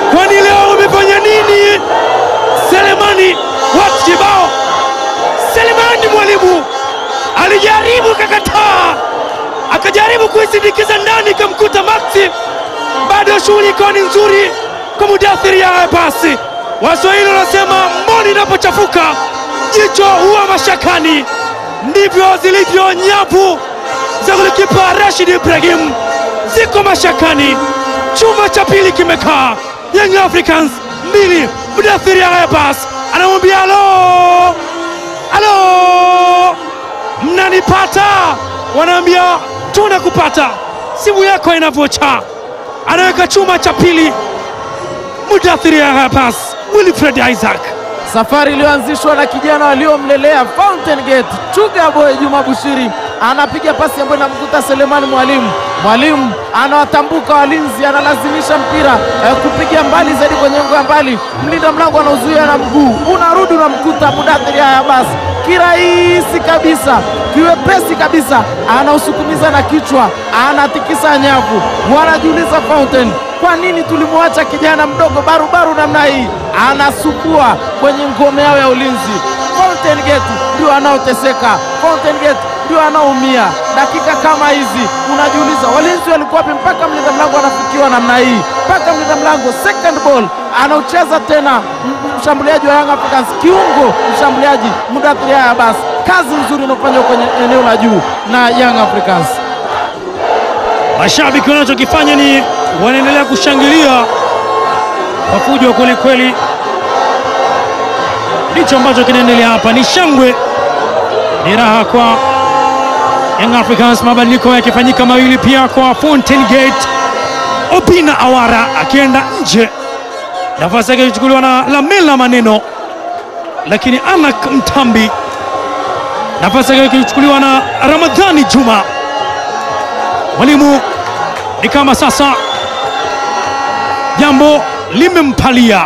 kwani leo umefanya nini? Selemani watu kibao. Selemani mwalimu alijaribu kakataa, akajaribu kuisindikiza ndani, ikamkuta Maxi. Bado shughuli ikawa ni nzuri kwa Mudathiri ya basi. Waswahili wanasema mboni inapochafuka jicho huwa mashakani, ndivyo zilivyo nyavu za golikipa Rashid Ibrahim, ziko mashakani. Chuma cha pili kimekaa, Young Africans mbili, Mudathiri ya basi anamwambia halo, halo, mnanipata? Wanaambia tunakupata, simu yako inavyocha. Anaweka chuma cha pili, Mudathiri ya basi, Wilfred Isaac Safari iliyoanzishwa na kijana waliomlelea Fountain Gate Chuga Boy Juma Bushiri anapiga pasi ambayo inamkuta Selemani Mwalimu. Mwalimu anawatambuka walinzi, analazimisha mpira eh, kupiga mbali zaidi kwenye ngo ya mbali. Mlinda mlango anauzuia na mguu, unarudi unamkuta Mudathiri haya basi kirahisi kabisa, kiwepesi kabisa, anausukumiza na kichwa, anatikisa nyavu. Wanajiuliza Fountain, kwa nini tulimwacha kijana mdogo barubaru namna hii? Anasukua kwenye ngome yao ya ulinzi. Fountain Gate ndio anaoteseka, Fountain Gate ndio anaumia. Dakika kama hizi unajiuliza walinzi walikuwa wapi mpaka mlinda mlango anafikiwa namna hii, mpaka mlinda mlango second ball anaucheza tena m- mshambuliaji wa Young Africans, kiungo mshambuliaji Mudathiri haya basi, kazi nzuri inayofanywa kwenye eneo la juu na Young Africans. Mashabiki wanachokifanya ni wanaendelea kushangilia kwa fujo kweli kweli. Ndicho ambacho kinaendelea hapa, ni shangwe, ni raha kwa Young Africans. Mabadiliko yakifanyika mawili pia kwa Fountain Gate, Obina Awara akienda nje, nafasi yake ikichukuliwa na Lamela Maneno, lakini Anak Mtambi nafasi yake ikichukuliwa na Ramadhani Juma. Mwalimu ni kama sasa jambo limempalia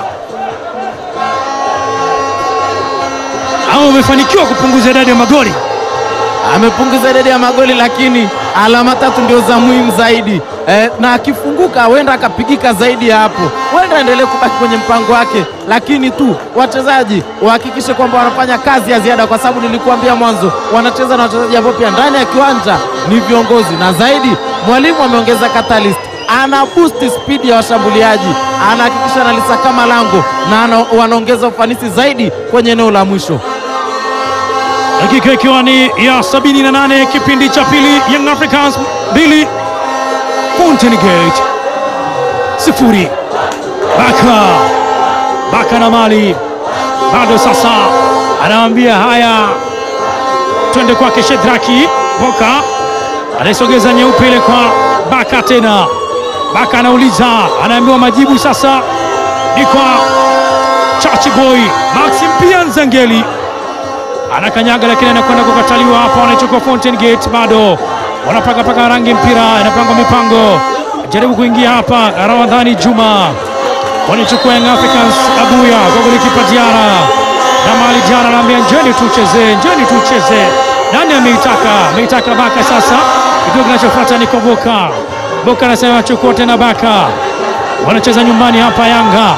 au amefanikiwa kupunguza idadi ya magoli. amepunguza idadi ya magoli lakini alama tatu ndio za muhimu zaidi eh, na akifunguka huenda akapigika zaidi ya hapo, huenda aendelee kubaki kwenye mpango wake, lakini tu wachezaji wahakikishe kwamba wanafanya kazi ya ziada, kwa sababu nilikuambia mwanzo wanacheza na wachezaji ambao pia ndani ya kiwanja ni viongozi, na zaidi mwalimu ameongeza catalyst ana boost speed ya washambuliaji, anahakikisha analisakama lango na ana, wanaongeza ufanisi zaidi kwenye eneo la mwisho. Dakika ikiwa ni ya 78 kipindi cha pili, Young Africans mbili Fountain Gate sifuri. Baka Baka na mali bado sasa, anawambia haya, twende kwake Shedraki Boka anaisogeza nyeupe ile kwa Baka tena. Baka anauliza, anaambiwa majibu sasa ni kwa Chachi Boy Maxim pia Nzangeli anakanyaga lakini anakwenda kukataliwa hapa. Wanachukua Fountain Gate, bado wanapaka paka rangi mpira, inapangwa mipango, jaribu kuingia hapa. Ramadhani Juma wanachukua Young Africans, Abuya kwa golikipa Diara na mali Diara anaambia njeni tucheze, njeni tucheze. Nani ameitaka? Ameitaka Baka. Sasa kituo kinachofuata ni kwa Boka. Boka anasema chukua tena Baka, wanacheza nyumbani hapa Yanga.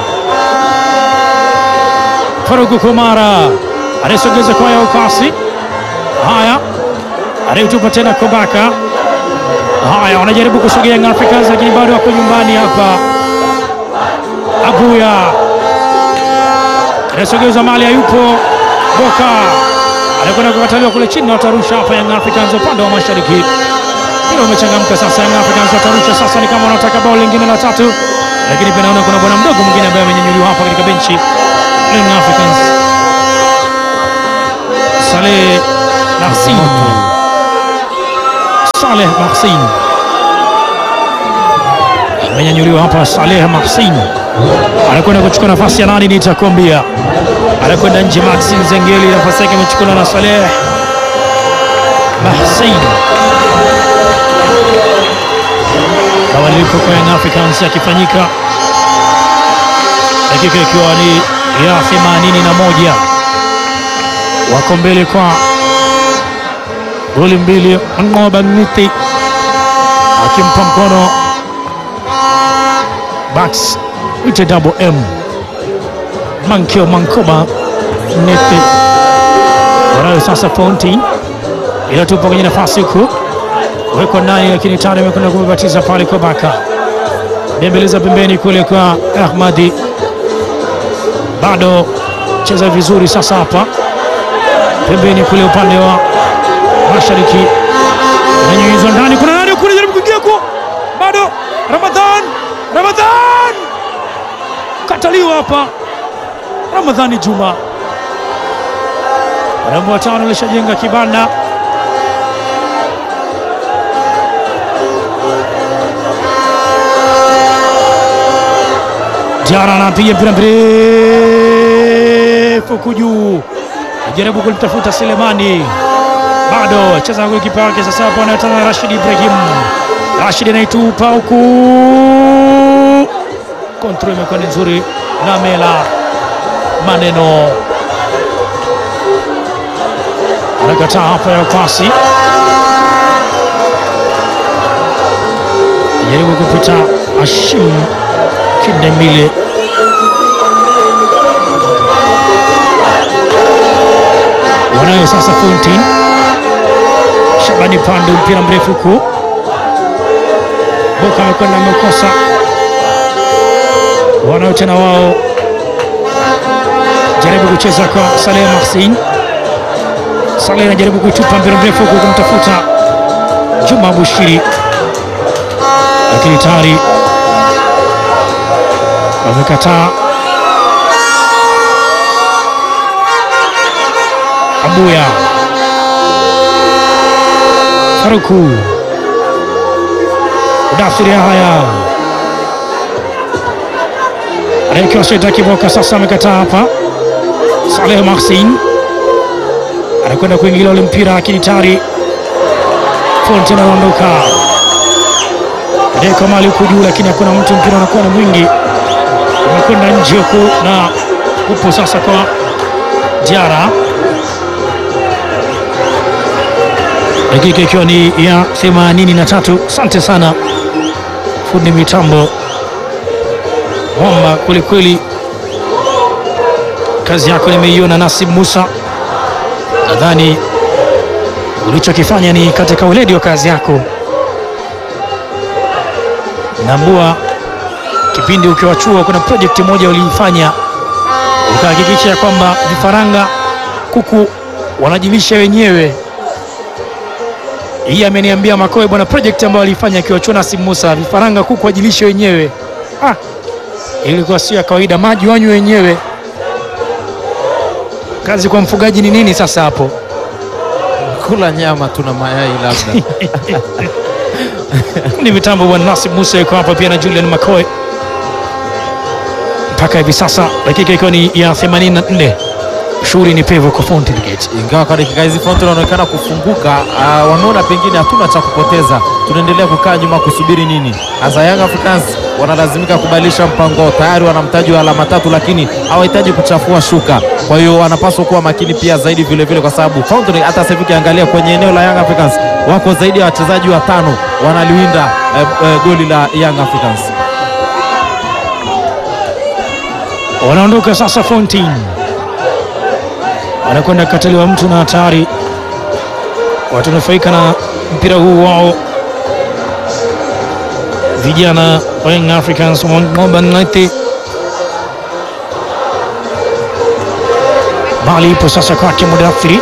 Faruku Kumara anayesogeza kwa ya ukasi. Haya, anayetupa tena Kobaka. Haya, wanajaribu kusogea Young Africans, lakini bado wako nyumbani hapa. Abuya anayesogeza mali, hayupo. Boka anakwenda kukataliwa kule chini, watarusha hapa Young Africans upande wa mashariki. Mpira umechangamka sasa, Young Africans watarusha sasa, ni kama wanataka bao lingine la tatu, lakini pia naona kuna bwana mdogo mwingine ambaye amenyanyuliwa hapa katika benchi Young Africans. Saleh Mahsin, Saleh Mahsin amenyanyuliwa hapa. Saleh Mahsin anakwenda kuchukua nafasi ya nani, nitakwambia. Anakwenda nje Maxin Zengeli, nafasi yake imechukuliwa na Saleh Mahsin. Mabadiliko kwa Young Africans yakifanyika, dakika ikiwa ni ya 81 wako mbele kwa goli mbili. Ngoba Ngiti akimpa mkono Bax ite double M Mankio Mankoba Nepe wanayo sasa Fountain inatupa kwenye nafasi huku wekwa ndani, lakini tano imekwenda kumebatiza pale kwa Baka bembeleza pembeni kule kwa Ahmadi, bado cheza vizuri sasa hapa pembeni kule upande wa mashariki, inanyunyizwa ndani, kuna nani kule jaribu kuingia ku bado Ramadhan, Ramadhan kataliwa hapa, Ramadhani Juma warembo watano alishajenga kibanda Jara anapiga mpira mrefu huku juu, ajaribu kulitafuta Selemani, bado cheza na golikipa wake sasa. Hapo anayetana Rashid Ibrahim, Rashid anaitupa huku, kontrol imekuwa ni nzuri na Mela maneno anakataa hapa ya pasi, jaribu kupita Ashim Kindemile wanayo sasa Fountain Shabani Pandu, mpira mrefu huku Boka amekwenda amekosa, wanayo tena wao, jaribu kucheza kwa Saleh Mahsin. Saleh anajaribu kuitupa mpira mrefu huku kumtafuta Juma Bushiri, lakini tayari wamekataa. Abuya Faruku Udafiri haya anaekiwa Sheta Kiboka sasa amekataa hapa. Saleh Mahsin anakwenda kuingilia ule mpira, lakini tayari Fonten anaondoka adeka mali huku juu, lakini hakuna mtu, mpira unakuwa ni mwingi umekwenda nje huku na upo sasa kwa Diara, dakika ikiwa ni ya 83. Asante sana fundi mitambo mwamba kwelikweli, kazi yako nimeiona. Nasib Musa, nadhani ulichokifanya ni katika weledi wa kazi yako. Nambua kipindi ukiwa chuo, kuna projekti moja uliifanya ukahakikisha kwamba vifaranga kuku wanajilisha wenyewe. Hii ameniambia Makoe bwana, projekti ambayo aliifanya akiwa chuo Nasib Musa, vifaranga kuku wajilishe wenyewe. Ah, ilikuwa sio ya kawaida, maji wanywe wenyewe. Kazi kwa mfugaji ni nini sasa hapo? Kula nyama tuna mayai labda. Ni mitambo bwana Nasib Musa yuko hapa pia na Julian Makoe mpaka hivi sasa, dakika ikiwa ni ya 84. Shughuli ni pevu kwa Fountain Gate. Ingawa kwa dakika hizi Fountain wanaonekana kufunguka, uh, wameona pengine hatuna cha kupoteza, tunaendelea kukaa nyuma kusubiri nini? Hasa Young Africans wanalazimika kubadilisha mpango, tayari wana mtaji wa alama tatu, lakini hawahitaji kuchafua shuka. Kwa hiyo wanapaswa kuwa makini pia zaidi vile vile, kwa sababu Fountain hata sasa hivi ukiangalia kwenye eneo la Young Africans wako zaidi ya wachezaji watano wanaliwinda eh, eh, goli la Young Africans. Wanaondoka sasa Fountain, wanakwenda kukataliwa mtu na hatari, watanufaika na mpira huu wao vijana wa Young Africans Moba United. Bali ipo sasa kwake Mudathiri,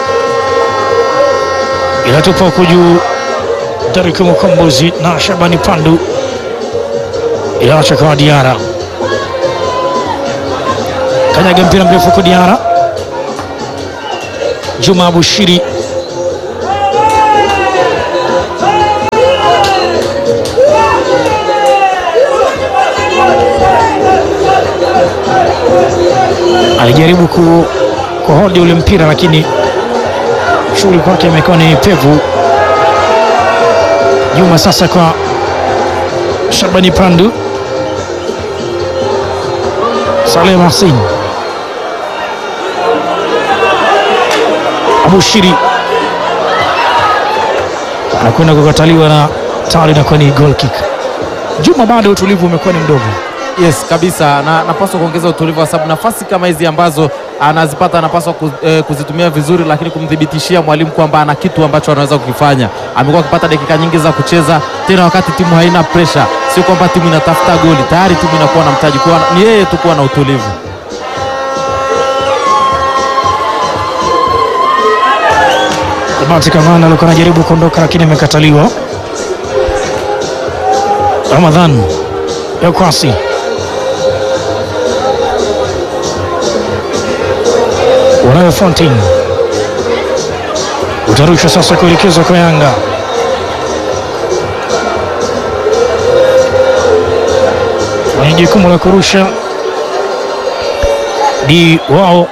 inatupa huko juu Derek Mukombozi na Shabani Pandu, inaacha kwa Diara kanyaga mpira mrefu kwa Diara. Juma Bushiri alijaribu ku kuhodi ule mpira, lakini shughuli kwake imekuwa ni pevu. Juma sasa kwa Shabani Pandu, Saleh Mahsin, Abushiri anakwenda kukataliwa na tayari inakuwa ni goal kick. Juma bado utulivu umekuwa ni mdogo. Yes, kabisa na napaswa kuongeza utulivu kwa sababu nafasi kama hizi ambazo anazipata anapaswa ku, eh, kuzitumia vizuri, lakini kumthibitishia mwalimu kwamba ana kitu ambacho anaweza kukifanya. Amekuwa akipata dakika nyingi za kucheza tena wakati timu haina pressure, sio kwamba timu inatafuta goli, tayari timu inakuwa na mtaji, kwa ni yeye tu kuwa na utulivu. Bahati Kamana alikuwa anajaribu kuondoka lakini amekataliwa. Ramadhan Yakwasi wanayo Fontaine utarushwa sasa kuelekezwa kwa Yanga. Wenye jukumu la kurusha ni wao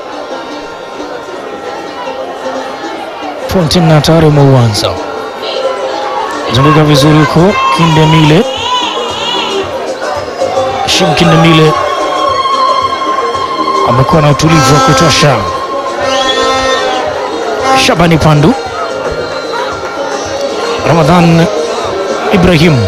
Fontaine na tayari umeuanza zunguka vizuri huko Kindemile Shim Kindemile amekuwa na utulivu wa kutosha. Shabani Pandu, Ramadhan Ibrahim,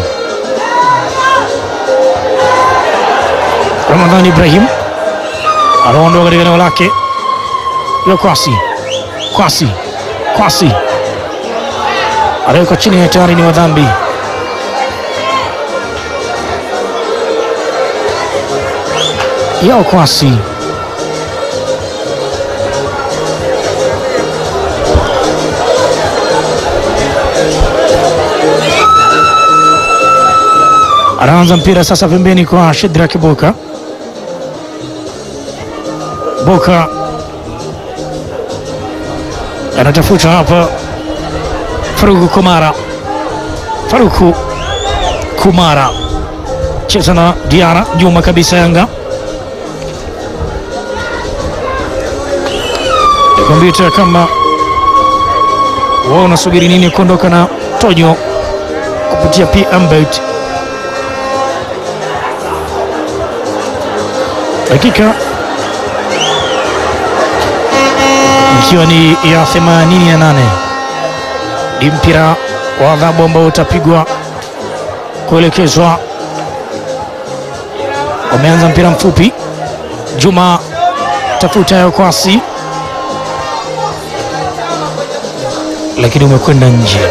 Ramadhan Ibrahim anaondoka katika eneo lake ya Kwasi, Kwasi, Kwasi anawekwa chini ya tayari ni wadhambi yao Kwasi anaanza mpira sasa pembeni kwa Shedrak Boka. Boka anatafuta hapa Faruku Kumara, Faruku Kumara cheza na Diara Juma kabisa. Yanga kompyuta kama wao unasubiri nini kuondoka na Tonyo kupitia PMBet. Dakika ikiwa ni ya 88 ni mpira wa adhabu ambao utapigwa kuelekezwa. Wameanza mpira mfupi, Juma tafuta ya kwasi, lakini umekwenda nje.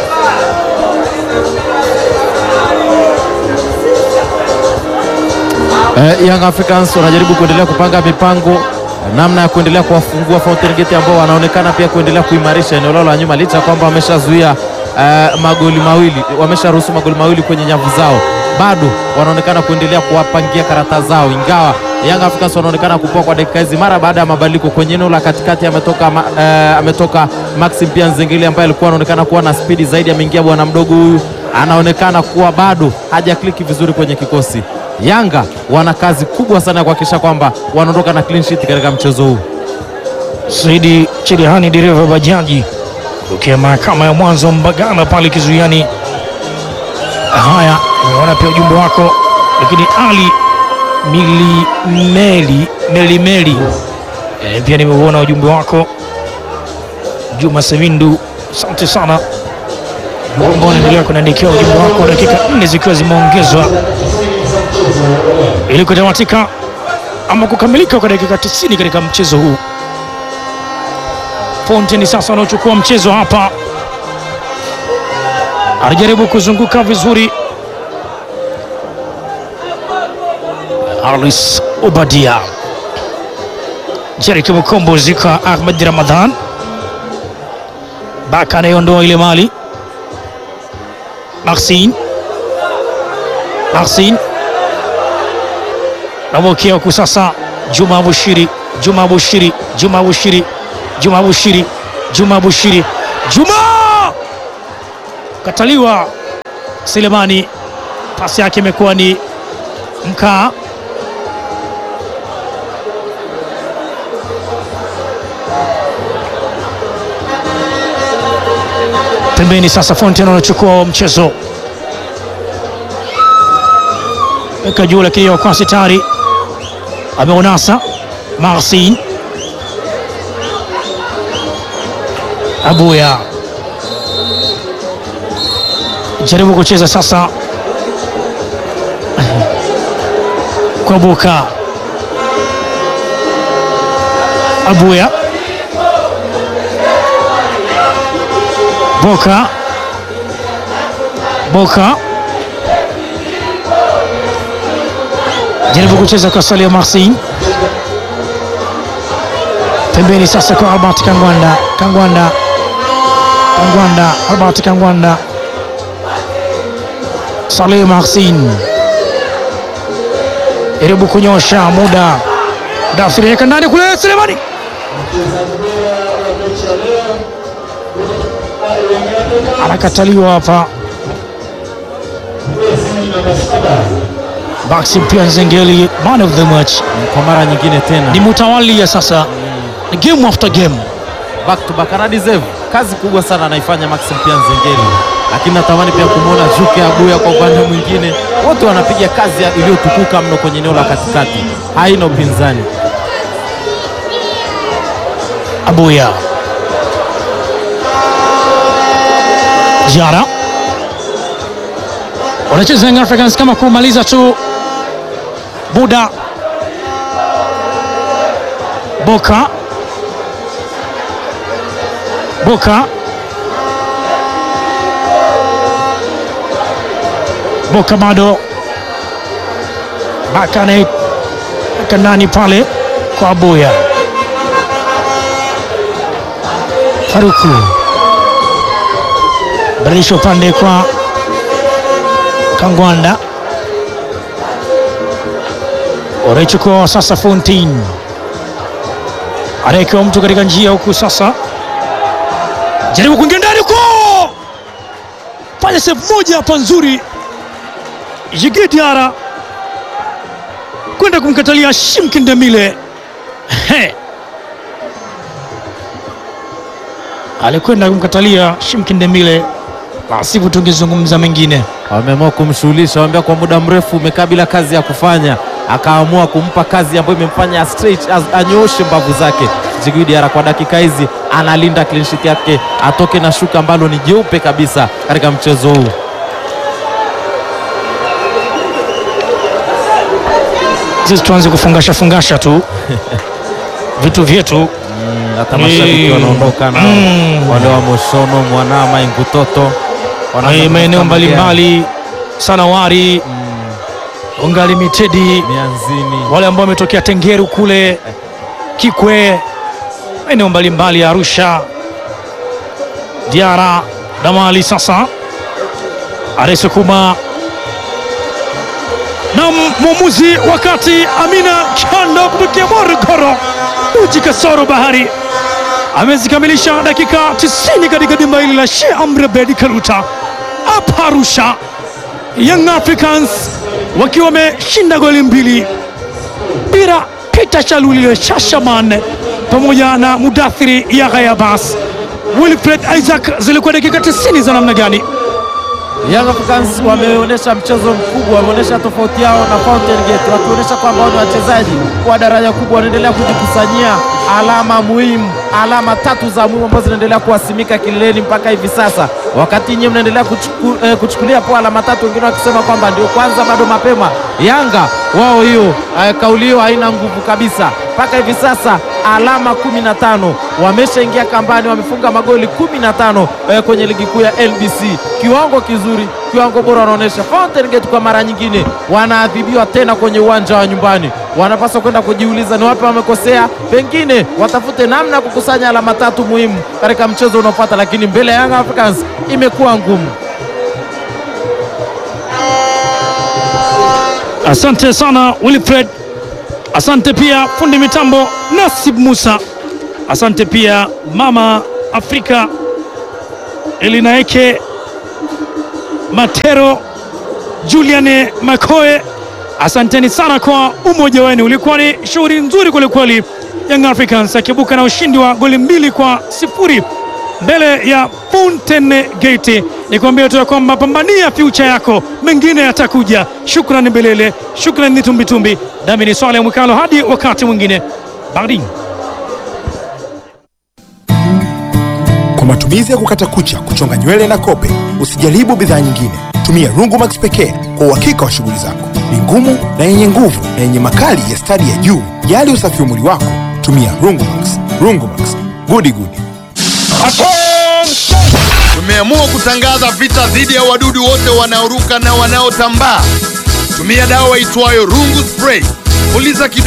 Eh, Young Africans wanajaribu kuendelea kupanga mipango namna ya kuendelea kuwafungua Fountain Gate ambao wanaonekana pia kuendelea kuimarisha eneo lao la nyuma, licha ya kwamba wameshazuia eh, magoli mawili, wamesharuhusu magoli mawili kwenye nyavu zao, bado wanaonekana kuendelea kuwapangia karata zao, ingawa Young Africans wanaonekana kupoa kwa dakika hizi mara baada ya mabadiliko kwenye eneo la katikati. Ametoka ma, eh, ametoka Maxim pia Nzengeli ambaye alikuwa anaonekana kuwa na spidi zaidi, ameingia bwana mdogo huyu, anaonekana kuwa bado hajakliki vizuri kwenye kikosi. Yanga wana kazi kubwa sana ya kuhakikisha kwamba wanaondoka na clean sheet katika mchezo huu. Saidi Cherehani, dereva bajaji tokea mahakama ya mwanzo Mbagala pale kizuiani. Haya, nimeona pia ujumbe wako, lakini Ali Milimeli Melimeli e, pia nimeuona ujumbe wako. Juma Sevindu, asante sana ambao unaendelea kuniandikia ujumbe wako, dakika nne zikiwa zimeongezwa ili kutamatika ama kukamilika kwa dakika 90 katika mchezo huu. Fountain sasa wanaochukua mchezo hapa, anajaribu kuzunguka vizuri. Alis Obadia, Jeriki Mkombozi kwa Ahmed Ramadhan, Baka anayeondoa ile mali. Maxine, Maxine namwokea huku sasa, Juma Bushiri, Juma Bushiri, Juma Bushiri, Juma Bushiri, Juma Bushiri, Juma kataliwa. Selemani, pasi yake imekuwa ni mkaa. Pembeni sasa, Fontaine anachukua mchezo weka juu, lakini wakwasi tayari ameonasa. Marcin Abuya jaribu kucheza sasa kwa Boka Abuya Boka Boka jaribu kucheza kwa Salia Marsin pembeni sasa kwa Albert Kangwanda Kangwanda Kangwanda Albert Kangwanda Saleh Marsin jaribu kunyosha muda Dafiri yeka ndani kule Selemani anakataliwa hapa. Maxi pia Nzengeli man of the match Kwa mara nyingine tena ni mutawalia sasa, ni game after game. back to back ana deserve kazi kubwa sana anaifanya Maxim pia Nzengeli, lakini natamani pia kumwona Juke Abuya kwa upande mwingine. Wote wanapiga kazi ya- iliyotukuka mno kwenye eneo la katikati, haina upinzani. Abuya Jara wanacheza Young Africans kama kumaliza tu muda. Boka Boka Boka bado Baka anaeka ndani pale kwa Abuya Faruku badilisha upande kwa Kangwanda, wanaichukua sasa Fontaine, anaekewa mtu katika njia huku sasa, jaribu kuingia ndani huko, fanya save moja hapa nzuri, Jigi Diara kwenda kumkatalia Shimki Ndemile He. alikwenda kumkatalia Shimki Ndemile, la sivyo tungezungumza mengine. Wameamua kumshughulisha, waambia kwa muda mrefu umekaa bila kazi ya kufanya, akaamua kumpa kazi ambayo imemfanya straight as- anyooshe mbavu zake. Djigui Diarra kwa dakika hizi analinda clean sheet yake, atoke na shuka ambalo ni jeupe kabisa katika mchezo huu. Sisi tuanze kufungasha fungasha tu vitu vyetu Hata mashabiki Mm. wanaondoka na Mm. wale wa Moshono, Mwanama, Ingutoto wanaanza eh, maeneo kutafuta magari. mbalimbali Sanawari, Mm, Unga Limited, Mianzini wale ambao wametokea Tengeru kule Kikwe, maeneo mbalimbali ya Arusha, Diara, Damali. Sasa aresukuma na mwamuzi wakati Amina Chando kutokea Morogoro, Uji Kasoro Bahari amezikamilisha dakika 90 katika dimba hili la Sheikh Amri Abeid Karuta hapa Arusha. Young Africans wakiwa wameshinda goli mbili bila Peter Chalulile Shashaman pamoja na Mudathiri Yahya Abbas. Wilfred Isaac, zilikuwa dakika 90 za namna gani? Young Africans wameonyesha mchezo mkubwa, wameonyesha tofauti yao na Fountain Gate, wakionyesha kwamba wao ni wachezaji wa daraja kubwa, wanaendelea kujikusanyia alama muhimu, alama tatu za muhimu ambazo zinaendelea kuwasimika kileleni mpaka hivi sasa, wakati nyinyi mnaendelea kuchuku, eh, kuchukulia poa alama tatu, wengine wakisema kwamba ndio kwanza, bado mapema. Yanga wao hiyo eh, kauli hiyo haina nguvu kabisa mpaka hivi sasa alama 15 wameshaingia kambani, wamefunga magoli 15 eh, kwenye ligi kuu ya LBC. Kiwango kizuri, kiwango bora wanaonyesha. Fountain Gate kwa mara nyingine wanaadhibiwa tena kwenye uwanja wa nyumbani, wanapaswa kwenda kujiuliza ni wapi wamekosea, pengine watafute namna ya kukusanya alama tatu muhimu katika mchezo unaofuata, lakini mbele ya Young Africans imekuwa ngumu. Asante sana Wilfred, asante pia fundi mitambo Nasib Musa, asante pia mama Afrika Elinaeke Matero, Julian Makoe, asanteni sana kwa umoja wenu. Ulikuwa ni shughuli nzuri kwelikweli, Young Africans akibuka na ushindi wa goli mbili kwa sifuri mbele ya Fountain Gate. Nikwambia tu ya kwamba pambania future yako, mengine yatakuja. Shukrani Mbelele, shukrani ni Tumbitumbi, nami ni Swale Mwikalo. Hadi wakati mwingine, barin matumizi ya kukata kucha, kuchonga nywele na kope, usijaribu bidhaa nyingine. Tumia Rungumax pekee kwa uhakika wa shughuli zako. Ni ngumu na yenye nguvu na yenye makali ya stadi ya juu. Jali usafi wa mwili wako, tumia Rungumax. Rungumax, gudi gudi. Tumeamua kutangaza vita dhidi ya wadudu wote wanaoruka na wanaotambaa. Tumia dawa itwayo Rungu Spray. Puliza kidogo